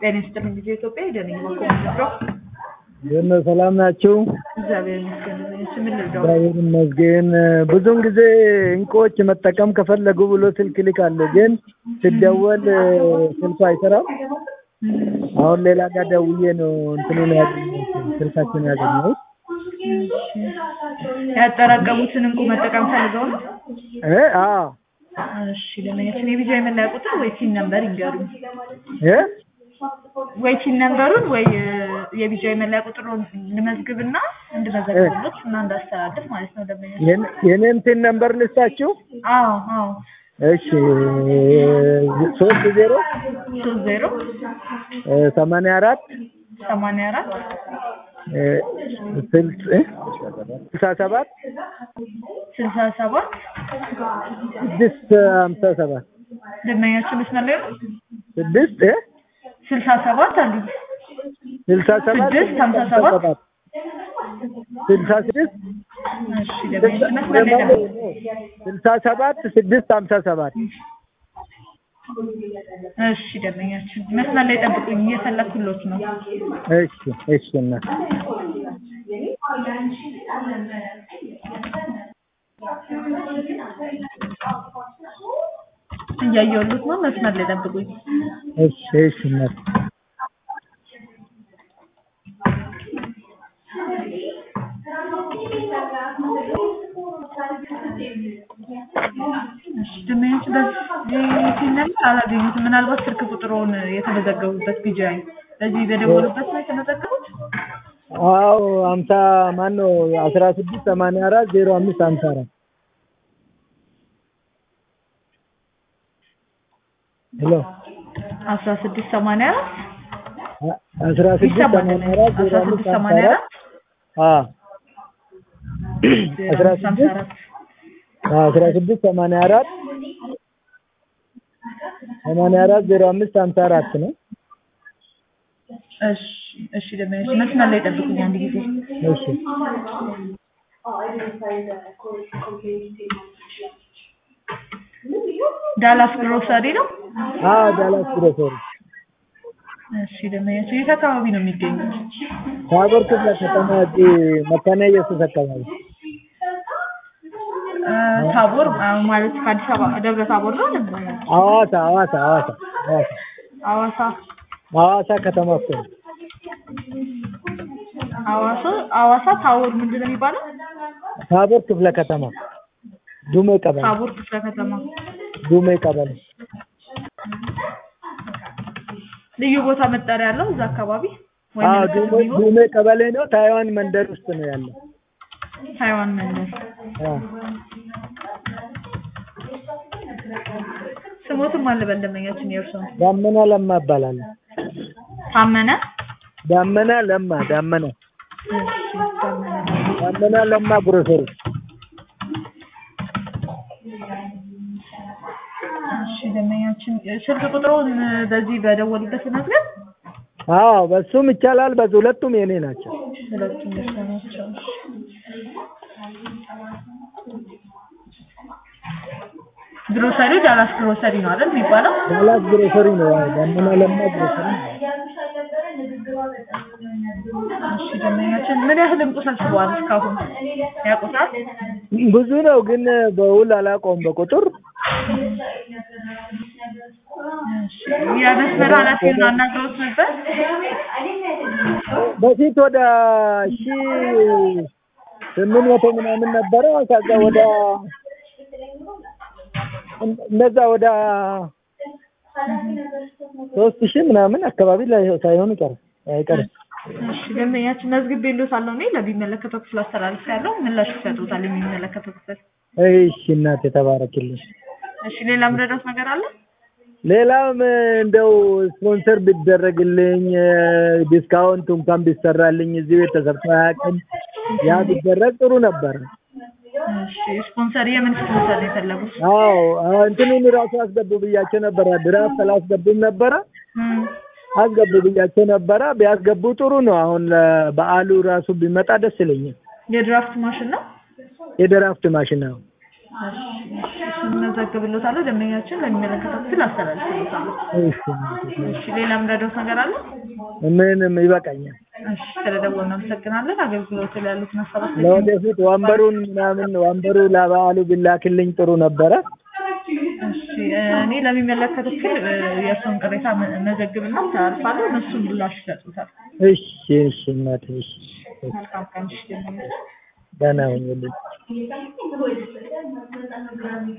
ጤና ይስጥልኝ ጊዜ ኢትዮጵያ ሄደንኝ ማኮ የነ ሰላም ናችሁ? እግዚአብሔር ይመስገን። እሺ ምን ልርዳው? እግዚአብሔር ይመስገን። ብዙውን ጊዜ እንቁዎች መጠቀም ከፈለጉ ብሎ ስልክ ልካለሁ፣ ግን ሲደወል ስልኩ አይሰራም። አሁን ሌላ ጋር ደውዬ ነው እንትኑን ያገኘሁት ስልካችን ያገኘሁት። ያጠራቀሙትን እንቁ መጠቀም ፈልገው ነው? እ አዎ እሺ ለማየት የቪዛ የመለያ ቁጥር ወይ ሲን ነምበር ይንገሩኝ። እ ወይ ሲን ነምበሩን ወይ የቪዛ የመለያ ቁጥሩን ልመዝግብና እንድመዘግብሎት እና እንዳስተላልፍ ማለት ነው። ለማየት የኔ- የኔን ቲን ነምበር ልስጣችሁ? አዎ አዎ እሺ ሶስት ዜሮ ሶስት ዜሮ ሰማንያ አራት ሰማንያ አራት ስልስ እ ስልሳ ሰባት ስልሳ ሰባት ስድስት ሀምሳ ሰባት ደንበኛችን መስመር ላይ ነው። ስድስት እ ስልሳ ሰባት አሉ ስልሳ ሰባት ስድስት ሀምሳ ሰባት ስልሳ ስድስት እሺ ደንበኛችን መስመር ላይ ነው። ስልሳ ሰባት ስድስት ሀምሳ ሰባት እሺ ደንበኛችን መስመር ላይ ጠብቁኝ፣ እየፈለኩሎት ነው። እሺ እሺ እናት እያየሁሎት ነው። መስመር ላይ ጠብቁኝ። እሺ እሺ እናት እሺ ደንበኛችን በዚህ ሲነምር አላገኙትም። ምናልባት ስልክ ቁጥሩን የተመዘገቡበት ቢጃይ በዚህ በደወሉበት ነው የተመዘገቡት። አዎ ሀምሳ ማን ነው አስራ ስድስት ሰማንያ አራት ዜሮ አምስት ሀምሳ አራት ሄሎ አስራ ስድስት ሰማንያ አራት አስራ ስድስት ይሰማል። ሰማንያ አራት ዜሮ አስራ አምስት ስድስት ሀምሳ ሰማንያ አራት አራት አዎ ዜሮ አስራ አምስት ሀምሳ ስድስት አራት አስራ ስድስት ሰማንያ አራት ሰማንያ አራት ዜሮ አምስት ሀምሳ አራት ነው። እሺ እሺ ደንበኛችን መስመር ላይ ጠብቁኝ አንድ ጊዜ። እሺ ዳላስ ግሮሰሪ ነው። አዎ ዳላስ ግሮሰሪ እሺ ደንበኛችን የት አካባቢ ነው የሚገኙት? ታቦር ክፍለ ከተማ እዚህ መካነ ኢየሱስ አካባቢ እ ታቦር አ፣ ማለት ከአዲስ አበባ ደብረ ታቦር ነው ነበር ሐዋሳ ሐዋሳ ሐዋሳ ሐዋሳ ሐዋሳ ሐዋሳ ከተማ እኮ ነው። ሐዋሳ ሐዋሳ ታቦር ምንድን ነው የሚባለው? ታቦር ክፍለ ከተማ ዱሜ ቀበሌ ታቦር ክፍለ ከተማ ዱሜ ቀበሌ ልዩ ቦታ መጠሪያ ያለው እዛ አካባቢ ወይ አዎ ምልክት ዱሜ የሚሆን ዱሜ ቀበሌ ነው። ታይዋን መንደር ውስጥ ነው ያለው። ታይዋን መንደር። አዎ ስሞትም አለ በደንበኛችን የእርሶን ዳመና ለማ እባላለሁ። ታመነ ዳመና ለማ ዳመና እሺ ታመነ ዳመና ለማ ግሮሰሪ እሺ ደንበኛችን ስልክ ቁጥሩን በዚህ በደወሉበት መዝገብ አዎ በሱም ይቻላል። በዚህ ሁለቱም የኔ ናቸው። ሁለቱም የእርሶ ናቸው። ግሮሰሪ ዳላስ ግሮሰሪ ነው አይደል የሚባለው? ዳላስ ግሮሰሪ ነው። ያው ዳመና ለማ ግሮሰሪ ነው። እሺ ደንበኛችን ምን ያህል እንቁ ሰብስበዋል እስካሁን ያውቁታል? ብዙ ነው ግን በውል አላውቀውም በቁጥር እሺ የመስመር ኃላፊውን አናግረውት ነበር? በፊት ወደ ሺ ስምንት መቶ ምናምን ነበረ። ከዛ ወደ እንደዛ ወደ ሶስት ሺህ ምናምን አካባቢ ላይ ሳይሆን ይቀር አይቀርም። እሺ ደንበኛችን መዝግቤልዎታለሁ እኔ ለሚመለከተው ክፍል አስተላልፌያለሁ። ምላሽ ይሰጡታል የሚመለከተው ክፍል። እሺ እናቴ ተባረክልኝ። እሺ ሌላ ምረዳት ነገር አለ? ሌላም እንደው ስፖንሰር ቢደረግልኝ ዲስካውንት እንኳን ቢሰራልኝ እዚህ ቤት ተሰርቶ አያውቅም። ያ ቢደረግ ጥሩ ነበር። እሺ ስፖንሰር የምን ስፖንሰር ነው የፈለጉት? አዎ እንትኑን ራሱ አስገቡ ብያቸው ነበረ። ድራፍት አላስገቡም ነበረ እም፣ አስገቡ ብያቸው ነበረ። ቢያስገቡ ጥሩ ነው። አሁን ለበዓሉ ራሱ ቢመጣ ደስ ይለኛል። የድራፍት ማሽን ነው። የድራፍት ማሽን ነው። እሱን መዘግብሎታለሁ። ደንበኛችን ለሚመለከተው ክፍል አስተላልፍሎታለሁ። እሺ እሺ ሌላ የምረዳዎት ነገር አለ? ምንም ይበቃኛል። እሺ ስለደወልን እናመሰግናለን። አገልግሎት ላይ ያሉትን ሀሳባት ለወደፊት ወንበሩን ምናምን ወንበሩ ለበዓሉ ቢላክልኝ ጥሩ ነበረ። እሺ እኔ ለሚመለከተው ክፍል እ፣ የእርስዎን ቅሬታ መ- መዘግብና አስተላልፋለሁ። እነሱ ምላሽ ይሰጡታል። እሺ እሺ እናቴ እሺ መልካም ቀን። እሺ ደንበኛችን ደህና ሁኚልኝ።